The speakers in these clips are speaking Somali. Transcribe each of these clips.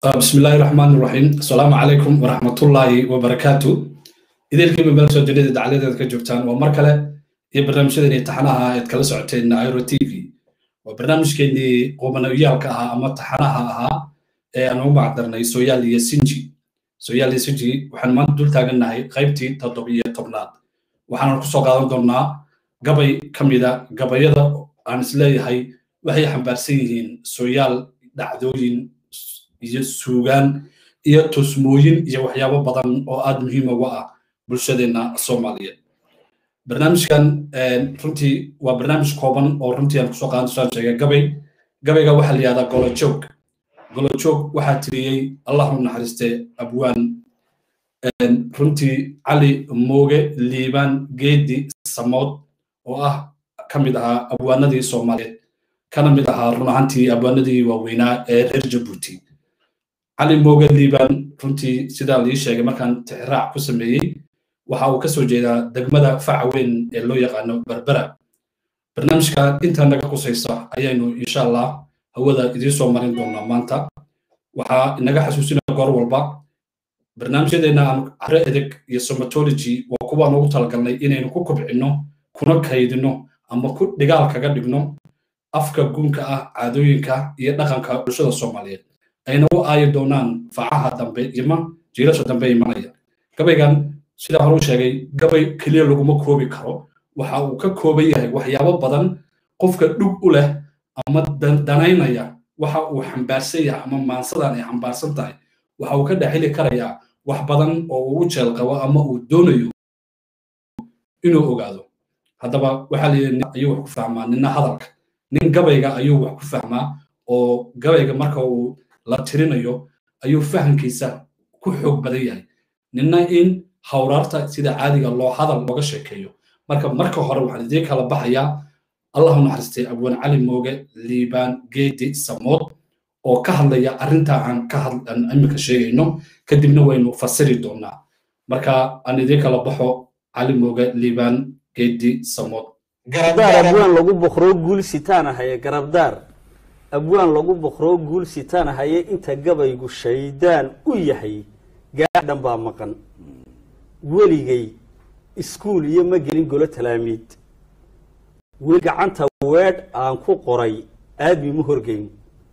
بسم الله الرحمن الرحيم السلام عليكم ورحمة الله وبركاته إذا كيف بلسو جديد دعالة كجوبتان ومركلة iyo barnaamijyadani taxanaha aad kala socoteen airo t v waa barnaamijkeenii qoobanayaalka ahaa ama taxanaha ahaa ee aan ugu macdarnay soyaal iyo sinji soyaal iyo sinji waxaan maanta dul taagannahay qaybtii toddobiyo tobnaad waxaanan kusoo qaadan doonnaa gabay ka mida gabayada aan isleeyahay waxay xambaarsan yihiin soyaal dhacdooyin iyo suugaan iyo tusmooyin iyo waxyaabo badan oo aad muhiim uga ah bulshadeenna soomaaliyeed barnaamijkan runtii waa barnaamij kooban oo runtii aan kusoo qaadan saan sheegay gabay gabayga waxaa la yihahdaa golojoog golojoog waxaa tiriyey allahu naxariiste abwaan runtii cali mooge liibaan geedi samood oo ah ka mid ahaa abwaanadii soomaaliyeed kana mid ahaa run ahaantii abwaanadii waaweynaa ee reer jabuuti cali mooge liibaan runtii sidaa lii sheegay markaan tixraac ku sameeyey waxa uu ka soo jeedaa degmada faca weyn ee loo yaqaano berbera barnaamijka intaa naga qusaysa ayaynu insha allah hawada idiin soo marin doonaa maanta waxaa inaga xasuusinaya goor walba barnaamijyadeena aan caro edeg iyo somatology waa kuwaan ugu talagalnay inaynu ku kobcinno kuna kaydino ama ku dhigaal kaga dhigno afka guunka ah caadooyinka iyo dhaqanka bulshada soomaaliyeed ayna u aayi doonaan facaha dambe ima jiilasha dambe imanaya gabaygan sidaa hore u sheegay gabay keliya laguma koobi karo waxa uu ka kooban yahay waxyaabo badan qofka dhug u leh ama danaynaya waxa uu xambaarsan yahay ama maansadan ay xambaarsan tahay waxa uu ka dhexili karayaa wax badan oo uu u jeel qabo ama uu doonayo inuu ogaado haddaba waxaa la yidhi ayuu wax ku fahmaa nina hadalka nin gabayga ayuu wax ku fahmaa oo gabayga marka uu la tirinayo ayuu fahamkiisa ku xoog badan yahay nina in hawraarta sida caadiga loo hadal looga sheekeeyo marka marka hore waxaan idiin kala baxayaa allahu naxariistay abwaan cali mooge liibaan geedi samood oo ka hadlaya arrintaa aan ka hadlan iminka sheegayno kadibna waynu fasiri doonaa marka aan idiin kala baxo cali mooge liibaan geedi samood garabdaar abwaan lagu boqroo guul sitaan ahaye garabdaar abwaan lagu boqroo guul sitaan ahaye inta gabaygu shaydaan u yahay gaadhan baa maqan weligay iskuul iyo ma gelin golo talaamiid weli gacanta weedh aan ku qoray aadmi ma horgeyn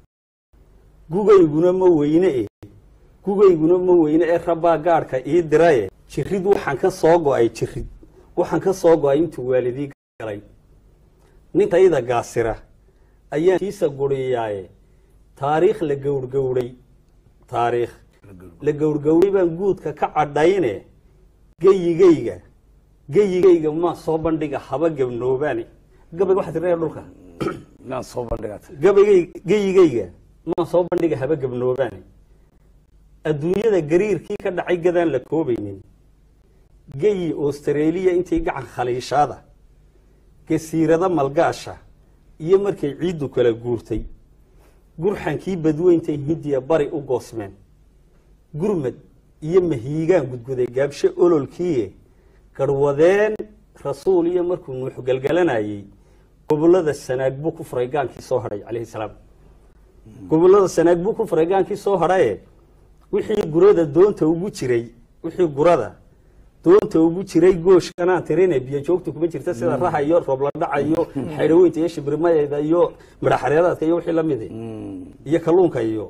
gugayguna ma weyne e gugayguna ma weyne ee rabbaa gaadhka ii diraye jirid waxaan ka soo go'ay jirid waxaan ka soo go'ay intuu waalidii galay ninkayda gaasira ayaan kiisa guriyaaye taariikh la gowrgowray taariikh la gowrgowray baan guudka ka cadhayne geyigayga geyigayga maa soo bandhiga haba gabnoobaani gabay waxaa tiraya dhulka naan soo bandhigat gabaygay geyigayga maa soo bandhiga haba gabnoobaani adduunyada gariirkii ka dhacay gadaan la koobaynin geyi australiya intay gacan khaliishaada gasiirada malgaasha iyo markay ciiddu kala guurtay gurxankii badweyntay hindiya bari u goosmeen gurmad iyo mahiigaan gudguday gaabshe ololkiie garhwadeen rasuul iyo markuu nuux galgalanayey gobollada sanaag buu ku furay gaankii soo hadhay calayhi salaam gobollada sanaag buu ku furay gaankii soo hadhaye wixii gurada doonta ugu jiray wixii gurada doonta ugu jiray gooshkanaan tirine biyo joogta kuma jirta sida raha iyo roobladhaca iyo xaydhaweynta iyo shibrimadeeda iyo midhaxareedaadka iyo wixii lamid iyo kalluunka iyo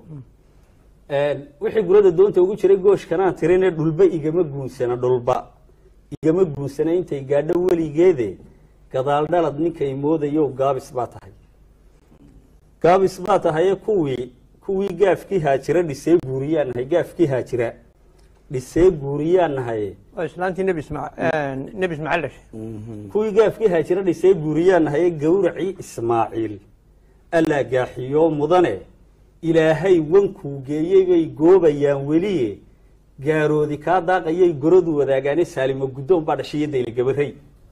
wixii gurada doonta ugu jiray gooshkanaan tirine dhulba igama guunsana dhulba igama guunsana intay gaadho weligeede gadaal dhalad ninkay moodayo gaabis baa tahay gaabis baa tahaye kuwii kuwii gaafkii haajira dhisee guuriyaan nahay gaafkii haajira dhisee guuriyaan nahay islaantii nebi ismaaciil nebi ismaaciil dhashay kuwii gaafkii haajira dhisee guuriyaan nahaye gowracii ismaaciil allaa gaaxiyo mudane ilaahay wankuu geeyey bay goobayaan weliye gaaroodi kaa daaqayay goradu wadaagaane saalimo guddoon baa dhashay iyo dayli gabarey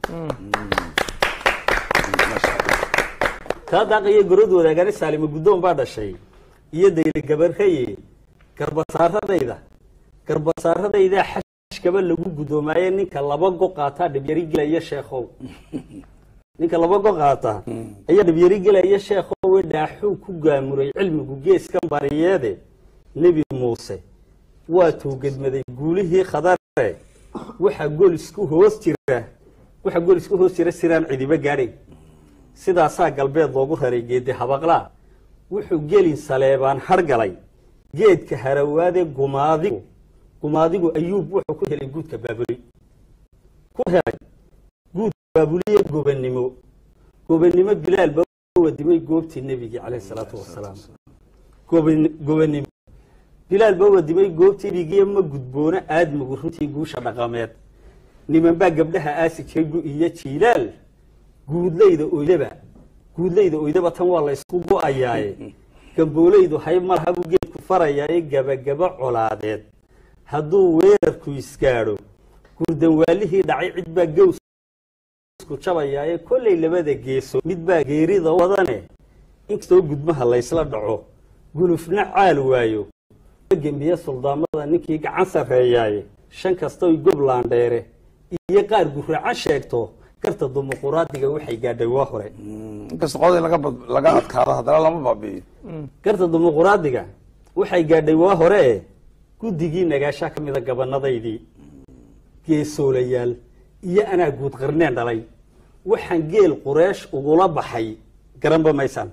kaa daaqayay goradu wadaagaane saalimo guddoon baa dhashay iyo dayli gabareye garbasaaradayda garbasaaradaydaa xashkaba lagu gudoomaaye ninka laba go qaataa dhibyari gelaya sheekhow ninka laba go qaata ayaa dhibyari gelaya sheekhowe dhaaxuu ku gaamuray cilmigu geeskan bariyeede nebi muuse waa tuugadmaday guulihii khadare waxaa gol isku hoos jira waxaa gol isku hoos jira siraan cidiba gaadhay sidaasaa galbeed loogu raray geedi habaqlaa wuxuu gelin saleebaan hargalay geedka harawaade gumaadigu gumaadigu ayuub wuxuu ku helay guudka baabuli ku helay guudka baabuliye gobannimo gobannimo bilaal ba wadimay goobtii nebigii calayhi salaatu wasalaam goban- gobannimo bilaal ba wadimay goobtii nebigiiyo ma gudboona aadmigu runtii guusha dhaqameed nimanbaa gabdhaha aasi jiray gu iyo jiilaal guudlayda oydaba guudlayda oydaba tan waa la ysku go-ayaaye gamboolaydu hay malaha buu geedku farayaaye gabagaba colaadeed hadduu weerarku isgaadho gurdanwaalihii dhacay cid baa gowsku jabayaaye kollay labada geeso mid baa geerida wadane inkastoo gudmaha laysla dhaco gulufna caal waayo gembiye suldaamada ninkii gacan sarreeyaaye shan kastoy goblandheere iyo qaar guracan sheegto garta dimuquraadiga waxay gaadhay waa hore inkasta qodii laga bad- laga adkaado haddana lama baabi'iyo garta dimuquraadiga waxay gaadhay waa hore e guddigii nagaashaa ka mida gabanadaydii geesoolayaal iyo anaa guud qarneen dhalay waxaan geel qureesh ugula baxay garanba maysaan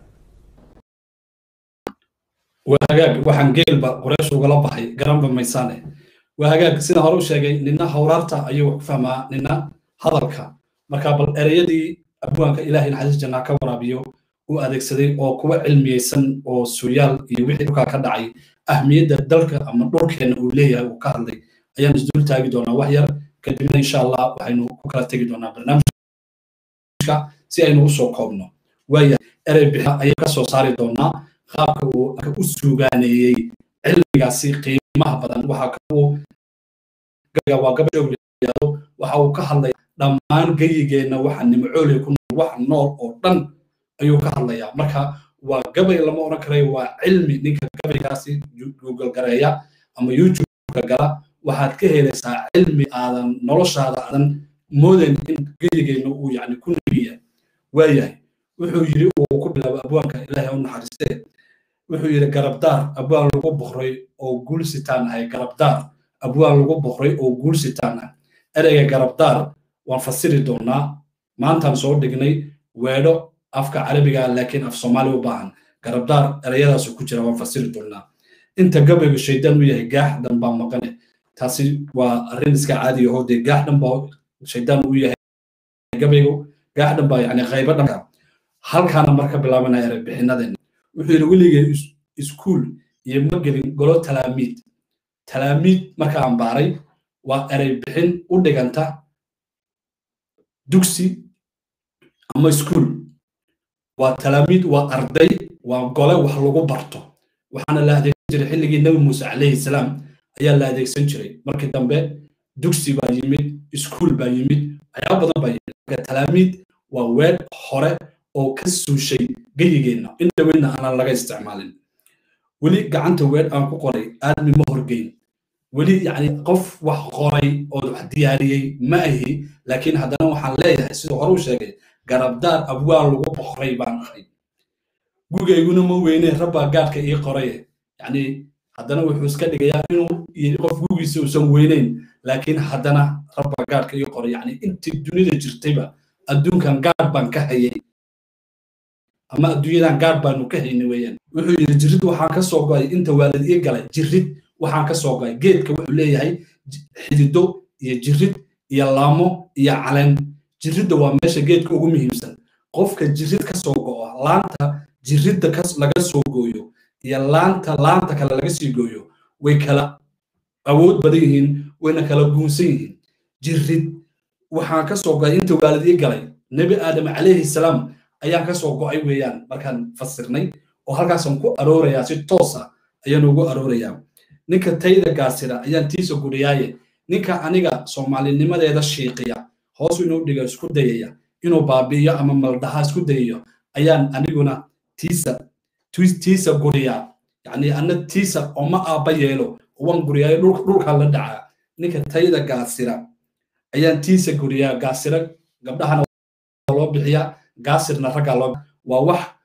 waa hagaag waxaan geelba quraysh ugala baxay garanba maysaane waa hagaag sida hore u sheegay nina hawraarta ayuu wax ku fahmaa nina hadalka marka bal ereyadii abwaanka ilaahay naxariis jannaa ka waraabiyo uu adeegsaday oo kuwa cilmiyeysan oo suyaal iyo wixii dhulkaa ka dhacay ahmiyadda dalka ama dhulkeenna uu leeyahay uu ka hadlay ayaan isdul taagi doonaa wax yar kadibna insha allah waxaynu ku kala tegi doonaa barnaamijka si aynu usoo koobno waaya erey bixa ayay ka soo saari doonaa qaabka uu u suugaaneeyey cilmigaasi qiimaha badan waxa ka uu waa gabadhow yidhaahdo waxa uu ka hadlay dhammaan geyigeenna waxa nimcooley ku nool wax nool oo dhan ayuu ka hadlayaa marka waa gabay lama odhan karayo waa cilmi ninka gabaygaasi google gareeya ama youtube-ka gala waxaad ka helaysaa cilmi aadan noloshaada aadan moodayn in geyigeenna uu yani ku nebiya waayahay wuxuu yidhi uu ku bilaabo abwaanka ilaahay u naxariistee wuxuu yidhi garabdaar abwaan lagu boqray oo guulsitaan ahay garabdaar abwaan lagu boqray oo guulsitaan ah ereyga garabdaar waan fasiri doonaa maantaan soo dhignay weedho afka carabiga laakiin af soomaali u baahan garabdaar ereyadaasu ku jira waan fasiri doonaa inta gabaygu shaydaan u yahay gaaxdan baa maqane taasi waa arrin iska caadi aho dee gaaxdhan baa shaydaan u yahay gabaygu gaaxdhan baa yani qaybo dhanka halkaana marka bilaabanaya erey bixinadeena wuxuu yidhi weligay iskuul iyo ma gelin golo talaamiid talaamiid marka aan baaray waa erey bixin u dhiganta dugsi ama iskuul waa talaamiid waa arday waa gole wax lagu barto waxaana la adeegsan jiray xilligii nebi muuse calayhi salaam ayaa la adeegsan jiray markii dambe dugsi baa yimid iskuul baa yimid waxyaaba badan baa yimid marka talaamiid waa weer hore oo ka suushay geyigeenna in dhaweydna aanan laga isticmaalin weli gacanta weer aan ku qoray aadmi ma horgeyn weli yani qof wax qoray oo wax diyaariyey ma ahi laakiin haddana waxaan leeyahay siduu hore u sheegay garabdaar abwaal lagu boqray baan ahay gugayguna ma weyne rabbaa gaadhka ii qoraye yani haddana wuxuu iska dhigayaa inuu qof gugiisa uusan weyneyn laakiin haddana rabbaa gaadhka ii qoray yani intii dunida jirtayba adduunkan gaadh baan ka hayay ama adduunyadan gaadh baanu ka haynay weeyaan wuxuu yidhi jirid waxaan ka soo go'ay inta waalid ii galay jirid waxaan ka soo go'ay geedka wuxuu leeyahay xidido iyo jirid iyo laamo iyo caleen jiridda waa meesha geedka ugu muhiimsan qofka jirid ka soo go'o laanta jiridda laga soo gooyo iyo laanta laanta kale laga sii gooyo way kala awood badan yihiin wayna kala guunsan yihiin jirid waxaan ka soo go'ay inta waalid ii galay nebi aadam calayhi salaam ayaan ka soo go'ay weeyaan markaan fasirnay oo halkaasaan ku aroorayaa si toos ah ayaan ugu aroorayaa ninka tayda gaasira ayaan tiisa guriyaaye ninka aniga soomaalinimadeeda shiiqiya hoos inuu dhiga isku dayaya inuu baabi'iyo ama maldhaha isku dayayo ayaan aniguna tiisa tiisa guriyaa yacni anna tiisa oma aabba yeelo waan guriyaayo dhulkaa la dhacaa ninka tayda gaasira ayaan tiisa guriyaa gaasira gabdhahana loo bixiyaa gaasirna raggaa loo waa wax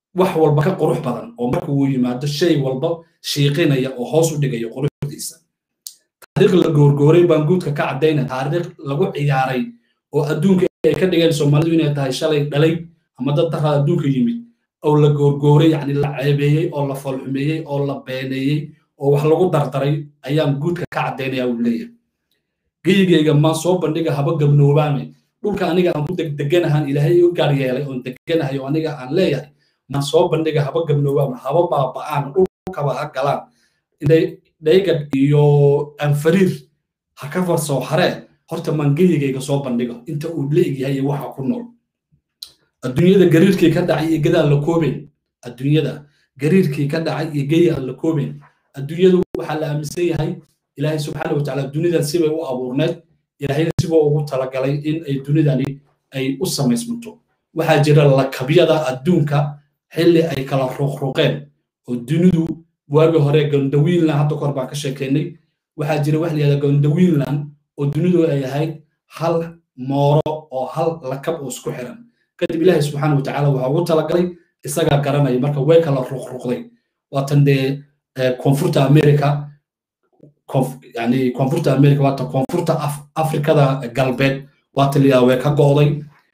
wax walba ka qurux badan oo marka uu yimaado shay walba shiiqinaya oo hoos u dhigaya quruxdiisa taariikh la goorgooray baan guudka ka caddayna taariikh lagu ciyaaray oo adduunka ay ka dhigeen soomaalidu inay tahay shalay dhalay ama dad daraa adduunka yimid oo la goorgooray yacni la ceebeeyey oo la foolxumeeyey oo la beeneeyey oo wax lagu dardaray ayaan guudka ka caddaynaya uu leeyahay geyigayga maan soo bandhiga haba gabnoobaame dhulka aniga aan ku degdeganahan ilaahay u gaar yeelay oon deganahay oo aniga aan leeyahay maan soo bandhiga haba gabnoobaame haba baaba'aan dhulkaba ha galaan dhaygad iyo anfariir ha ka farsoo haree horta maan geyigayga soo bandhigo inta uu leegyahay iyo waxa ku nool adduunyada gariirkii ka dhacay iyo geda aan la koobeyn adduunyada gariirkii ka dhacay iyo geyi aan la koobeyn adduunyadu waxaa la aaminsan yahay ilaahay subxaana watacaala dunidan sibay u abuurneed ilaahayna sibuu ugu talagalay in ay dunidani ay u samaysmanto waxaa jira lakabyada adduunka xilli ay kala ruqruqeen oo dunidu waagi hore gondawiinland hadda kahor baan ka sheekeynay waxaa jira wax layihahda gondawiinland oo dunidu ay ahayd hal mooro oo hal lakab oo isku xiran kadib ilaahay subxaana watacaala waxaa ugu talagalay isagaa garanaya marka way kala ruqruqday waatan dee koonfurta america yani koonfurta america waata koonfurta afrikada galbeed waata liyaa way ka go'day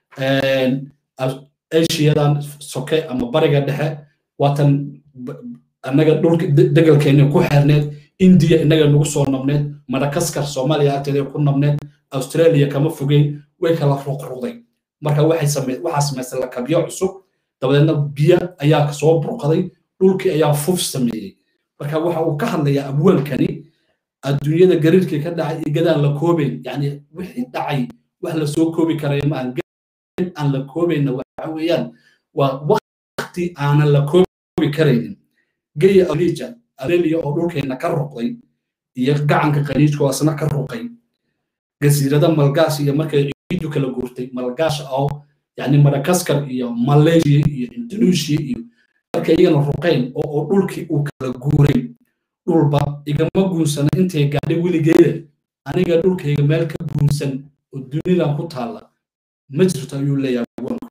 asiyadan soke ama bariga dhexe waatan annaga dhulka degalkeena ku xeerneed indiya innaga nagu soo nabneed madagaskar soomaaliya agteeda ku nabneed australia kama fogeyn way kala ruqruqday marka waxaa samaystay lakabyo cusub dabadeedna biyo ayaa soo burqaday dhulkii ayaa fuf sameeyey marka waxa uu ka hadlayaa abwaalkani adduunyada gariirkii ka dhacay iyo gadaan la koobeyn yani wixii dhacay wax la soo koobi karaya ma aan la koobayna waxa weeyaan waa wakti aanan la koobi karaynin geya alija arelia oo dhulkeena ka ruqday iyo gacanka qaniijka oo asna ka ruqay gasiirada malgaas iyo markay ciidu kala guurtay malgaash oo yani madagaskar iyo malaysia iyo indonesia iyo markay iyagana ruqeen oo dhulkii uu kala guuray dhulba igama guunsana intay gaadhay weligeeda aniga dhulkayga meel ka guunsan oo dunidan ku taalla ma jirto ayuu leeyahay awanku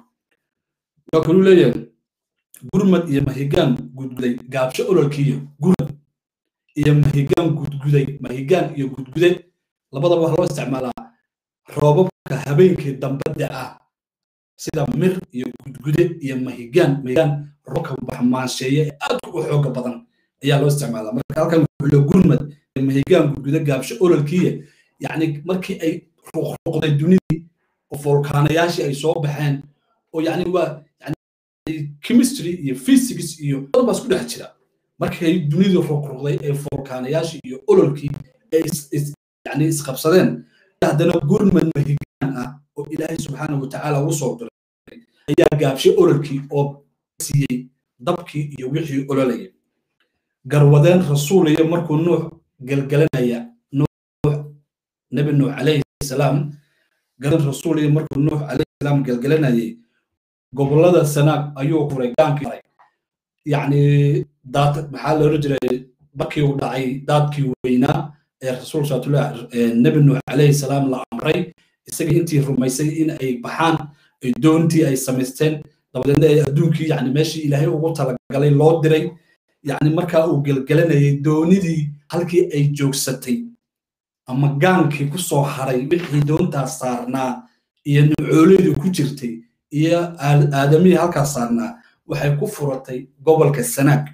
waa kaluu leeyahay gurmad iyo mahigaan gudguday gaabsho ololkiiyo gurmad iyo mahigaan gudguday mahigaan iyo gudgude labadaba waxaa loo isticmaalaa roobabka habeenkii dambadda ah sida mir iyo gudgude iyo mahigaan mahigaan roobka baxmaansheeye ee aadka u xooga badan ayaa loo isticmaalaa marka halkan wuxuu le gurmad iyo mahigaan gudgude gaabsho ololkiiya yacni markii ay ruqruqday dunidii oo volkaanayaashii ay soo baxeen oo yacni waa chemistry iyo physics iyo dad baa isku dhex jira markay dunidu ruqruqday ee volkaanayaashii iyo ololkii ay yani isqabsadeen haddana gurmad mahigaan ah oo ilaahay subxaana watacaala ugu soo diray ayaa gaabshay ololkii oo siiyey dabkii iyo wixii ololayay garwadeen rasuul iyo markuu nuux gelgelanaya nuux nebi nuux calayhi salaam garan rasuul iyo markuu nuux calayhi salaam gelgelanayay gobollada sanaag ayuu furay gaankii maray yacni daad maxaa loola jiray markii uu dhacay daadkii weynaa ee rasuul saatullah nebi nuux calayhi salaam la amray isagii intii rumaysay in ay baxaan ay doontii ay samaysteen dabadeedna ay adduunkii yani meeshii ilaahay ugu talagalay loo diray yani markaa uu gelgelanayay doonidii halkii ay joogsatay ama gaankii ku soo haray wixii doontaas saarnaa iyo nucooleedii ku jirtay iyo aadamihii halkaas saarnaa waxay ku furatay gobolka sanaag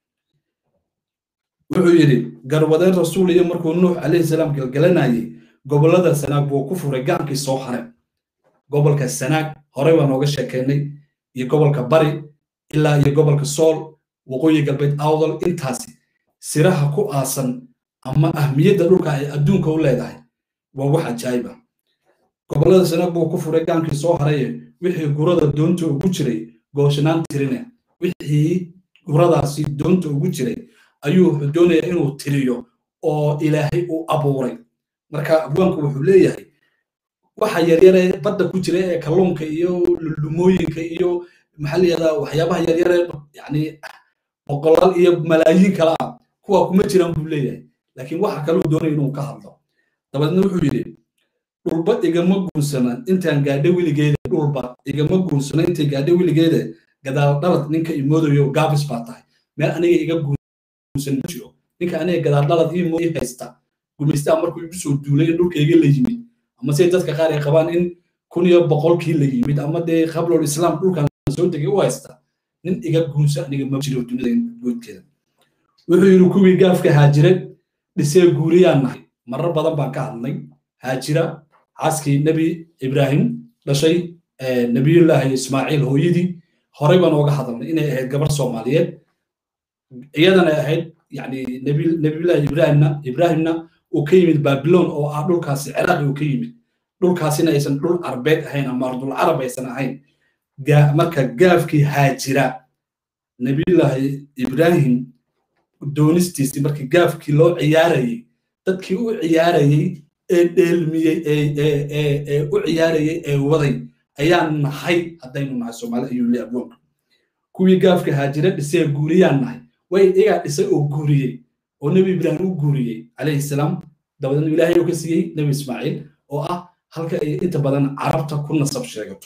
wuxuu yidhi garwadeen rasuul iyo markuu nuux calayhi salaam gelgelanayay gobollada sanaag buu ku furay gaankii soo haray gobolka sanaag horey baa nooga sheekeynay iyo gobolka bari ilaa iyo gobolka sool waqooyi galbeed awdal intaasi siraha ku aasan ama ahmiyadda dhulka ay adduunka u leedahay waa wax ajaayiba gobollada sanaag buu ku furay gaankii soo haraye wixii gurada doonta ugu jiray gooshanaan tirine wixii guradaasi doonta ugu jiray ayuu wuxuu doonayaa inuu tiriyo oo ilaahay u abuuray marka abwaanku wuxuu leeyahay waxa yaryare badda ku jira ee kalluunka iyo lumooyinka iyo maxaa layihahdaa waxyaabaha yaryare yani boqolaal iyo malaayiin kale ah kuwa kuma jiraan buu leeyahay laakiin waxa kaluu doonaya inuu ka hadlo dabadeedna wuxuu yidhi dhulba igama guunsana intaan gaadho weligeeda dhulba igama guunsana intay gaadho weligeeda gadaal dhalad ninka imoodayo gaabis baa tahay meel aniga iga guursan ma jiro ninka aniga gadaal dhalad ii mooy haysta gumaystaa markuu igu soo duulay in dhulkayga la yimid ama se dadka qaar ay qabaan in kun iyo boqolkii la yimid ama dee qablol islaam dhulkan soo degay u haysta nin iga guunsa aniga ma jiro dunida guudkeeda wuxuu yidhi kuwii gaafka haajire dhisee guuriyaan nahay marar badan baan ka hadlay haajira xaaskii nebi ibraahim dhashay nebiyullaahi ismaaciil hooyadii horey baan ooga hadalnay inay ahayd gabar soomaaliyeed iyadana ahayd yani nebiyullaahi ibraahimna ibraahimna uu ka yimid babilon oo ah dhulkaasi ciraaqi uu ka yimid dhulkaasina aysan dhul arbeed ahayn ama ardul carab aysan ahayn marka gaafkii haajira nebiyullaahi ibraahim doonistiisii markii gaafkii loo ciyaarayey dadkii u ciyaarayey ee dheelmiyey ee u ciyaarayey ee waday ayaan nahay haddaynu nahay soomaali ayuu leeyahay abwoonka kuwii gaafka haajira dhisee guuriyaan nahay way iyagaa dhisay oo guuriyey oo nebi ibraahim u guuriyey calayhi salaam dabadeedna ilaahay uu ka siiyey nebi ismaaciil oo ah halka ay inta badan carabta ku nasab sheegato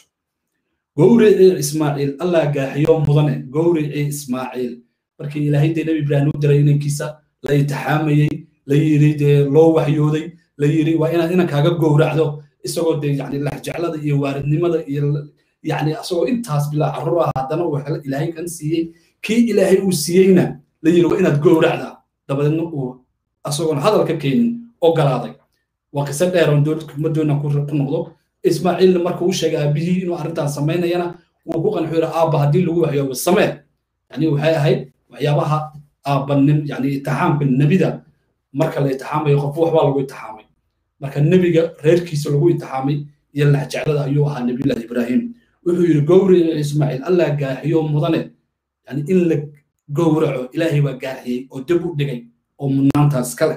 gowricii ismaaciil allah gaaxiyo mudane gowricii ismaaciil markii ilaahay dee nebi ibraahim u diray inankiisa la itixaamayey la yiri dee loo waxyooday la yiri waa inaad inankaaga gowracdo isagoo dee yani laxjeclada iyo waaridnimada iyo yani isagoo intaas bilaa carruur ah haddana uu ilaahay kan siiyey kii ilaahay uu siiyeyna la yiri waa inaad gowracda dabadeedna uu isagoon hadal ka keenin ogolaaday waa qiso dheer oon ma doona ku noqdo ismaaciilna marka uu sheegay aabihii inuu arrintan samaynayana wuu ku qanxu yiri aabba haddii lagu waxyoobo samee yani waxay ahayd waxyaabaha aabbanin yani itixaamka nebida marka la itixaamayo qof waxbaa lagu itixaamay marka nebiga reerkiisa lagu itixaamay iyo laxjeclada ayuu ahaa nebiyullahi ibraahim wuxuu yidhi gowrici ismaaciil allah gaaxiyo mudane yani in la gowraco ilaahay baa gaaxiyey oo dib u dhigay oo mudnaantaas kale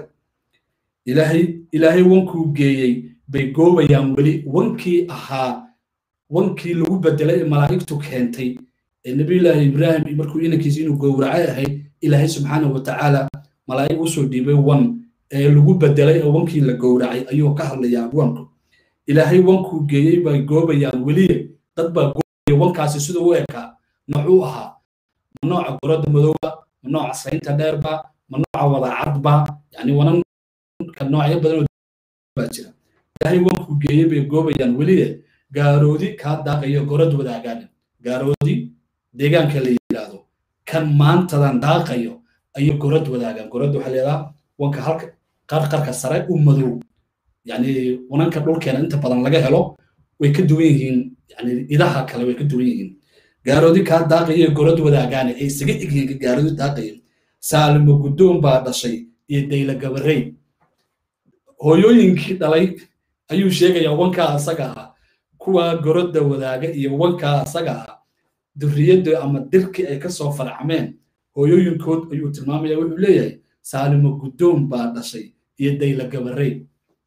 ilaahay ilaahay wankuu geeyey bay goobayaan weli wankii ahaa wankii lagu bedelay ee malaa'igtu keentay ee nebiyullaahi ibraahim markuu inankiisa inuu gowracay ahayd ilaahay subxaanahu watacaala malaa'ig usoo dhiibay wan ee lagu bedelay ee wankii la gowracay ayuu ka hadlayaa abwaanku ilaahay wankuu geeyey bay goobayaan weliye dad baa goobaya wankaasi siduu u ekaa noocuu ahaa ma nooca goradda madowba ma nooca saynta dheerba ma nooca wadacadba yani wananka noocyo badan baa jira ilaahay wankuu geeyey bay goobayaan weliye gaaroodi kaa daaqayo gorad wadaagaan gaaroodi deegaanka la yidhaahdo kan maantadan daaqayo ayuu gorad wadaagaan gorad waxaa leedaha wanka halka qarqarka sare u madow yani wananka dhulkeena inta badan laga helo way ka duwan yihiin yani idaha kale way ka duwan yihiin gaaroodi kaa daaqayo gorad wadaagaane ay isaga egyihiin gaaroodi daaqayo saalimo guddoon baa dhashay iyo dayla gabarey hooyooyinkii dhalay ayuu sheegayaa wankaa asaga ah kuwa gorodda wadaaga iyo wankaa asaga ah durriyadda ama dirkii ay ka soo farcameen hooyooyinkood ayuu tilmaamaya wuxuu leeyahay saalimo guddoon baa dhashay iyo dayla gabarey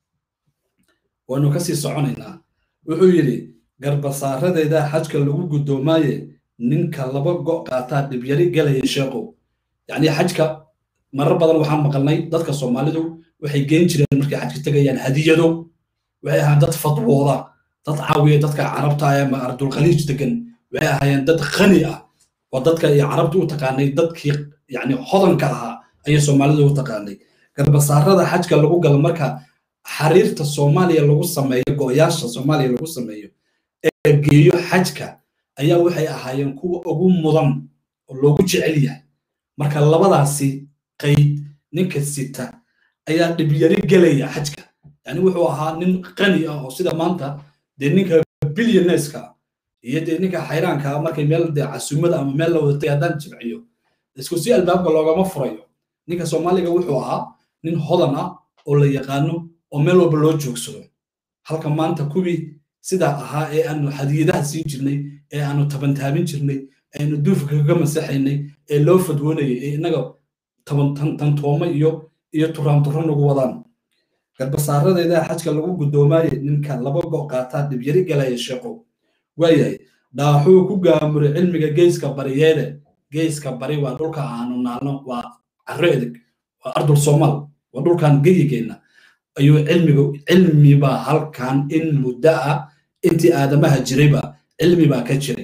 waynu kasii soconaynaa wuxuu yidhi garbasaaradeeda xajka lagu guddoomaaye ninka laba go' qaataa dhibyari galaya sheeqow yacni xajka marar badan waxaan maqalnay dadka soomaalidu waxay geen jireen markay xajka tegayaan hadiyado waxay ahaan dad fadwooda dad caawiya dadka carabta ah ama ardulkhaliij degan waxay ahaayeen dad khani ah oo dadka iyo carabta u taqaanay dadkii yani hodanka ahaa ayay soomaalida u taqaanay garbasaarada xajka lagu galo marka xariirta soomaaliya lagu sameeyo go'yaasha soomaaliya lagu sameeyo ee geeyo xajka ayaa waxay ahaayeen kuwa ugu mudan oo loogu jecel yahay marka labadaasi qayd ninka sita ayaa dhibyari gelaya xajka yani wuxuu ahaa nin qani ah oo sida maanta dee ninka billioneska iyo dee ninka xayraanka ah markay meel dee casumada ama meel la wadatay haddaan jimciyo isku si albaabka loogama furayo ninka soomaaliga wuxuu ahaa nin hodan ah oo la yaqaano oo meel walba loo joogsado halka maanta kuwii sidaa ahaa ee aanu hadiyadaha siin jirnay ee aanu tabantaabin jirnay eanu duufka kaga masaxaynay ee loo fadwoonayay ee innaga tantooma iyo iyo turaanturo nagu wadaan garbasaaradeeda xajka lagu guddoomaayay ninka laba go' qaataa dhibyari galaya sheeqow waayahay dhaaxuu ku gaamuray cilmiga geeska bariyeede geeska bari waa dhulka aanu naalno waa carro edeg waa ardul soomaal waa dhulkan geyigeenna ayuu cilmiga cilmibaa halkan in muddo ah intii aadamaha jirayba cilmi baa ka jiray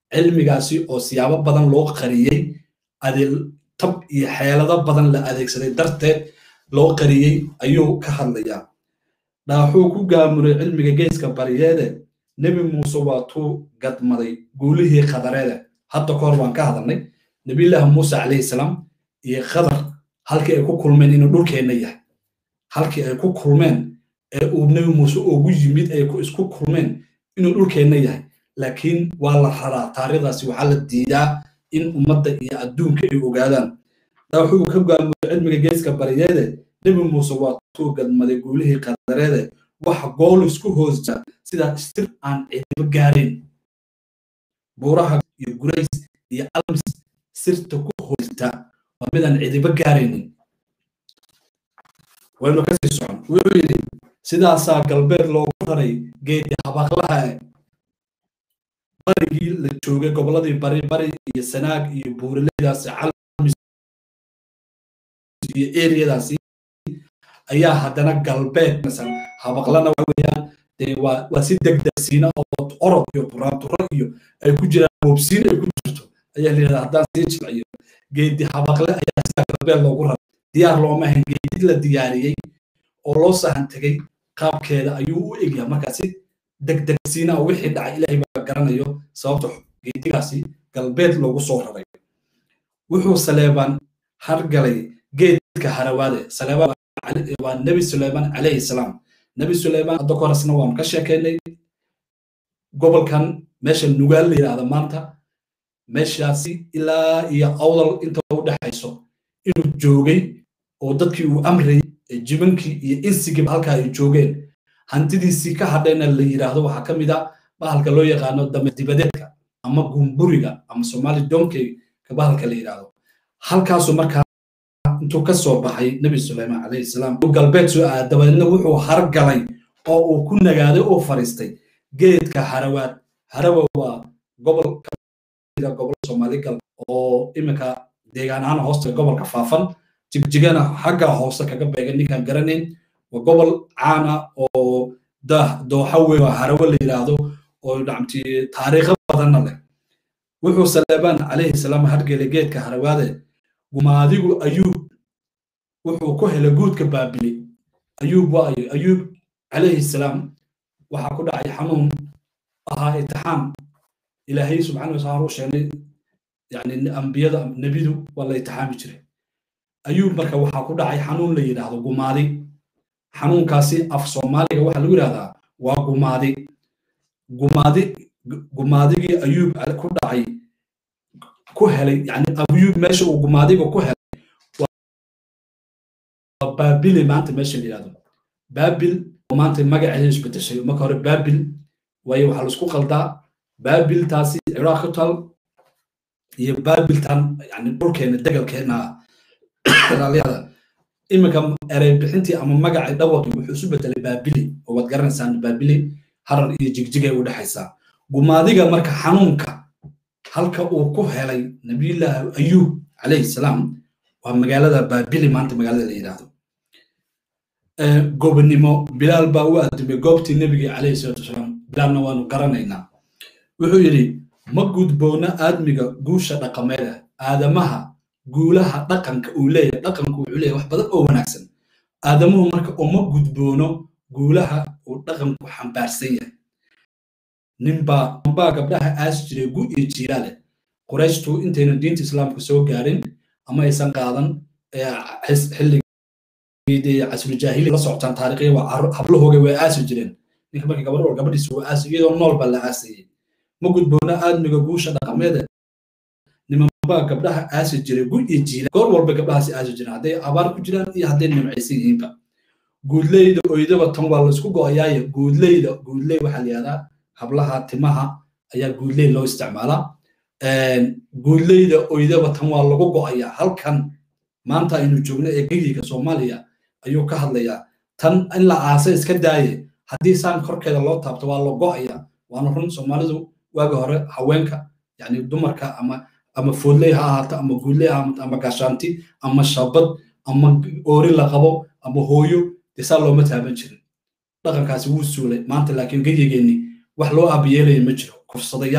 cilmigaasi oo siyaabo badan loo qariyey tab iyo xeelado badan la adeegsaday darteed loo qariyey ayuu ka hadlayaa dhaaxuu ku gaamuray cilmiga geeska bariyeede nebi muuse waa tuu gadmaday guulihii khadareede hadda ka hor waan ka hadalnay nebiyullaahi muuse calayhi salaam iyo khadar halkii ay ku kulmeen inuu dhulkeenna yahay halkii ay ku kulmeen ee uu nebi muuse ugu yimid ay isku kulmeen inuu dhulkeenna yahay laakiin waa la raraa taariikhdaasi waxaa la diidaa in ummadda iyo adduunka ay ogaadaan dhaaxuu ka gaamuray cilmiga geeska bariyeede nebi muuse waa tuu gadmaday guulihii qadareede waxa gool isku hoosta sidaa sir aan cidibo gaarayn buuraha iyo gurays iyo alms sirta ku hoosta waa midaan cidibo gaaraynin waynu kasii socon wuxuu yidhi sidaasaa galbeed loogu raray geedi habaqlaha barigii la joogay gobolladii bari bari iyo sanaag iyo buuraleydaasi calmis iyo eriyadaasi ayaa haddana galbeed habaqlana waxa weeyaan dee waa waa si degdegsiina oo orod iyo buraanturo iyo ay ku jiraan boobsiin ay ku jirto ayaa la yidhahdaa haddaan sii jilciyo geedi habaqle ayaa sida galbeed loogu raray diyaar looma ahayn geedi la diyaariyey oo loo sahan tegey qaabkeeda ayuu u egyahay markaa si degdegsiina oo wixii dhacay ilaahay baa garanayo sababta geedigaasi galbeed loogu soo raray wuxuu saleebaan hargalay geedka harawaade saleebaan waa nebi suleyman calayhi salaam nebi suleyman hadda korasna waan ka sheekaynay gobolkan meesha nugaal la yidhaahda maanta meeshaasi ilaa iyo awdal inta u dhexayso inuu joogay oo dadkii uu amrayay jibankii iyo insigiiba halkaa ay joogeen hantidiisii ka hadhayna la yidhaahdo waxaa ka mid a bahalka loo yaqaano dame dibadeedka ama gumburiga ama somali donkeyga bahalka la yidhaahdo halkaasu markaa intuu ka soo baxay nebi suleyman calayhi salaam uu galbeed soo aada dabadeedna wuxuu hargalay oo uu ku nagaaday oo fariistay geedka harawaad harawa waa gobol kamida gobol soomaali gal oo iminka deegaan ahaan hoosta gobolka faafan jigjigana xagga hoose kaga beegan ninkaan garanayn waa gobol caana oo dooxa weyn oo harawo la yidhaahdo oo dhacmti taariikho badanna leh wuxuu saleebaan calayhi salaam hargelay geedka harawaade gumaadigu ayuub wuxuu ku helay guudka baabili ayuub waayo ayuub calayhi salaam waxaa ku dhacay xanuun ahaa itixaam ilaahay subxaana wataala u sheegay yani ambiyada nebidu waa la itixaami jiray ayuub marka waxaa ku dhacay xanuun la yidhaahdo gumaadi xanuunkaasi af soomaaliga waxaa lagu yidhahdaa waa gumaadi gumaadi gumaadigii ayuub ku dhacay ku helay yani ayuub meesha uu gumaadiga ku helay waa baabile maanta meesha la yidhahdo baabil oo maanta magaceeda isbedeshay marka hore baabil waayo waxaa laisku qaldaa baabiltaasi ciraaq ku tal iyo baabiltan yani dhulkeena degalkeena raaliyada iminka erey bixintii ama magacii dhawaqii wuxuu isu bedelay baabili oo waad garanaysaan baabili harar iyo jigjigay u dhexaysaa gumaadiga marka xanuunka halka uu ku helay nabiyullaahi ayuub calayhi salaam waa magaalada baabili maanta magaalada la yidhaahdo gobonimo bilaal baa u adimay goobtii nebiga calayhi salaatu wasalaam bilaalna waanu garanaynaa wuxuu yidhi ma gudboona aadmiga guusha dhaqameeda aadamaha guulaha dhaqanka uu leeyahay dhaqanku wuxuu leeyahay wax badan oo wanaagsan aadamuhu marka uma gudboono guulaha uu dhaqanku xambaarsan yahay ninbaa ninbaa gabdhaha aas jiray gu iyo jiilaale qurayshtu intayna diinta islaamka soo gaarin ama aysan qaadan xilligii casrijaahili la socotaan taariikhya waa hablahooga way aasi jireen ninka marka gabadh gabadhiisa waa aasi iyadoo nool baa la aasayay ma gudboona aadmiga guusha dhaqameeda nimanbaa gabdhaha aasi jiray gu iyo jiila goor walba gabdhahaasi aasi jireen hadday abaar ku jiraan iyo hadday nimcaysan yihiinba guudleyda oydaba tan waa laisku go'ayaaye guudleyda guudley waxaa la yihahdaa hablaha timaha ayaa guudley loo isticmaalaa guudleyda oydaba tan waa lagu go'ayaa halkan maanta aynu joogno ee geyiga soomaaliya ayuu ka hadlayaa tan in la aasa iska daaye haddii saan korkeeda loo taabto waa la go'ayaa waana run soomaalidu waagi hore haweenka yani dumarka ama ama foodley ha ahaato ama guudley ha ahaato ama gashaanti ama shabad ama oori la qabo ama hooyo dee saa looma taaban jirin dhaqankaasi wuu suulay maanta laakiin geyigeenni wax loo aabiyeelaya ma jiro kufsadayaal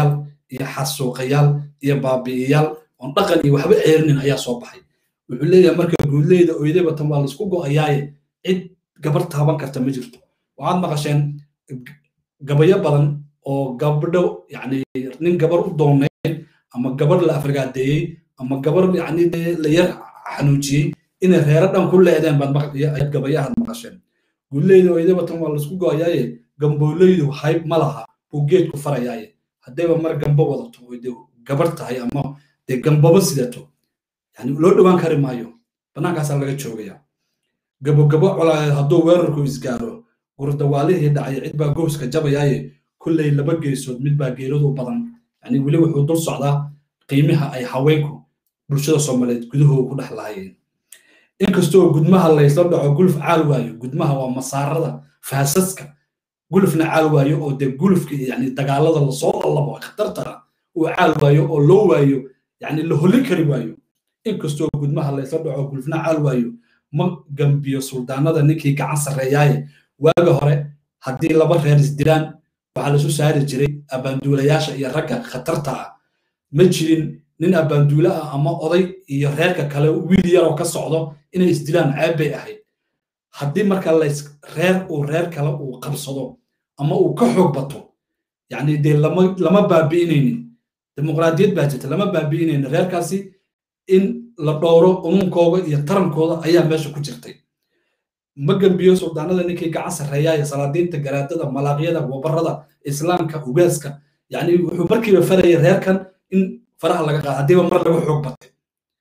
iyo xasuuqayaal iyo baabi'iyaal oon dhaqan iyo waxba ceerinin ayaa soo baxay wuxuu leeyahay marka guudleyda oydayba tan waa laisku go'ayaaye cid gabar taaban karta ma jirto waxaad maqasheen gabayo badan oo gabdho yani nin gabar u doonayn ama gabar la afragaadeeyey ama gabar yani la yar xanuujiyey inay reero dhan ku leedeen baad gabayahaad maqasheen guuleyda oydayba tan waa laisku go'ayaaye gambooleydu hayb ma laha uu geedku farayaaye haddayba mar gambo wadato oy de gabar tahay ama dee gambaba sidato yani loo dhowaan kari maayo bannaankaasaa laga joogaya gabogabo colaadeed hadduu weerarku isgaaro gurdawaalihii dhacay cid baa gooska jabayaaye kulley laba geesood mid baa geeradu badan yani weli wuxuu dul socdaa qiimaha ay haweenku bulshada soomaaliyeed gudahooda ku dhex lahaayeen inkastoo gudmaha laysla dhaco guluf caal waayo gudmaha waa masaarada faasaska gulufna caal waayo oo dee gulufka yani dagaalada lasoo lallabo khatartara uu caal waayo oo loo waayo yani la holin kari waayo inkastoo gudmaha laysla dhaco gulufna caal waayo ma gambiyo suldaanada ninkii gacan sarreeyaaye waaga hore haddii laba reer isdilaan waxaa lasu saari jiray abbaanduulayaasha iyo ragga khatarta ah ma jirin nin abbaanduule ah ama oday iyo reerka kale wiil yaroo ka socdo inay isdilaan ceeb bay ahayd haddii marka lays reer uu reer kale uu qabsado ama uu ka xoog bato yani dee lama lama baabi'inaynin dimuqraadiyad baa jirta lama baabi'inaynin reerkaasi in la dhowro umunkooda iyo tarankooda ayaa meesha ku jirtay ma gambiyo suldaanada ninkii gacan sarreeyaaya salaadiinta garaadada malaaqyada wabarada islaamka ugaaska yani wuxuu markiiba farayay reerkan in faraha laga qaado haddiiba mar laga xoog batay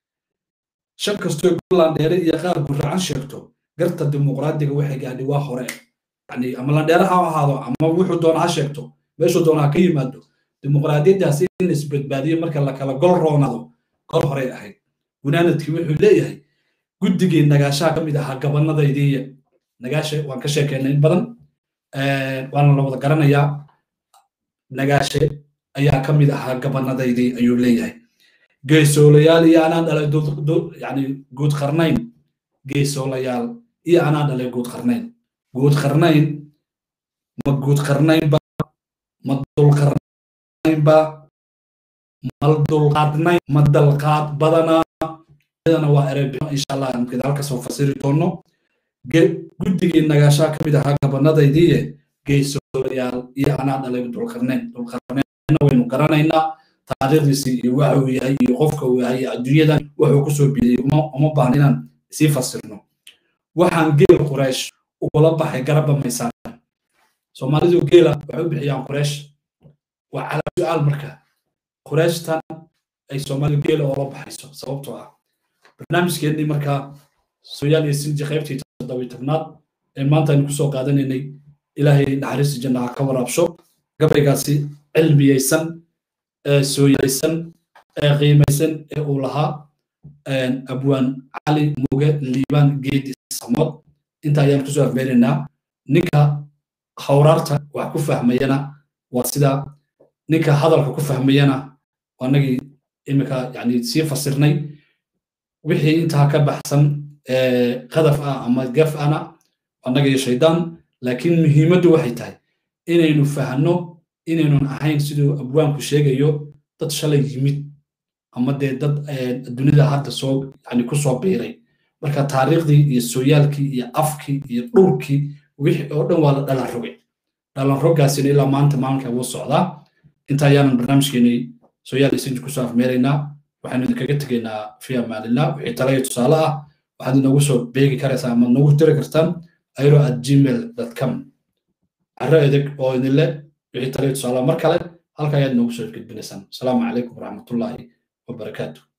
shan kastoo landheere iyo qaar guracan sheegto garta dimuqraadiga waxay gaadhi waa hore yani ama landheere ha ahaado ama wuxuu doona ha sheegto meeshuu doona ha ka yimaado dimuqraadiyaddaasi in isbadbaadiyo marka la kala gol roonado gol horey ahayd gunaanadkii wuxuu leeyahay guddigii nagaashaha ka mid ahaa gabanadaydiiya nagaashe waan ka sheekeynay in badan waana la wada garanayaa nagaashe ayaa ka mid ahaa gabanadaydii ayuu leeyahay geesoolayaal iyo anaa dhalay yani guud qarnayn geesoolayaal iyo anaa dhalay guud qarnayn guud qarnayn ma guud qarnaynba ma dulqarnaynba mal dulqaadnayn ma dalqaad badanaa iyadana waa erebixo insha allah aan gadaal kasoo fasiri doono guddigii nagaashaa ka mid ahaa gabanadaydiiye geesoolayaal iyo anaa dhalay dulqarnayn dulqarnaynna waynu garanaynaa taariikhdiisii iyo waxa uu yahay iyo qofka uu yahay adduunyadan wuxuu kusoo bidiyey uma baahna inaan sii fasirno waxaan geel quraysh ugula baxay garabba maysaan soomaalidu geela waxay u bixiyaan quraysh waa calaa su-aal marka qurayshtan ay soomaalidu geela oola baxayso sababtoo ah barnaamijkeennii markaa sooyaal iyo sinji qaybtii toddobiy tobnaad ee maanta aynu kusoo qaadanaynay ilaahay naxariista jannaha ka waraabsho gabaygaasi cilmiyeysan ee sooyaysan ee qiimaysan ee uu lahaa abwaan cali muge liibaan geedi samood inta ayaan kusoo afbeenaynaa ninka hawraarta wax ku fahmayana waa sida ninka hadalka ku fahmayana waanagii imika yani sii fasirnay wixii intaa ka baxsan qadaf ah ama gaf ana annaga iyo shaydaan laakiin muhiimaddu waxay tahay inaynu fahanno inaynun ahayn siduu abwaanku sheegayo dad shalay yimid ama dee dad dunida hadda soo yani ku soo biiray marka taariikhdii iyo sooyaalkii iyo afkii iyo dhulkii wixii oo dhan waa la dhalan rogay dhalan roggaasina ilaa maanta maalinka wuu socdaa inta ayaanan barnaamijkeenii sooyaal isinji kusoo afmeeraynaa waxaynu idinkaga tegaynaa fi amaanillah wixii talaya tusaale ah waxaad inoogu soo beegi karaysaa ama noogu diri kartaan airo at gmail com carro edeg oo idinle wixii talaya tusaale mar kale halka ayaad noogu soo gudbinaysaan asalaamu calaykum waraxmatullaahi wabarakaatu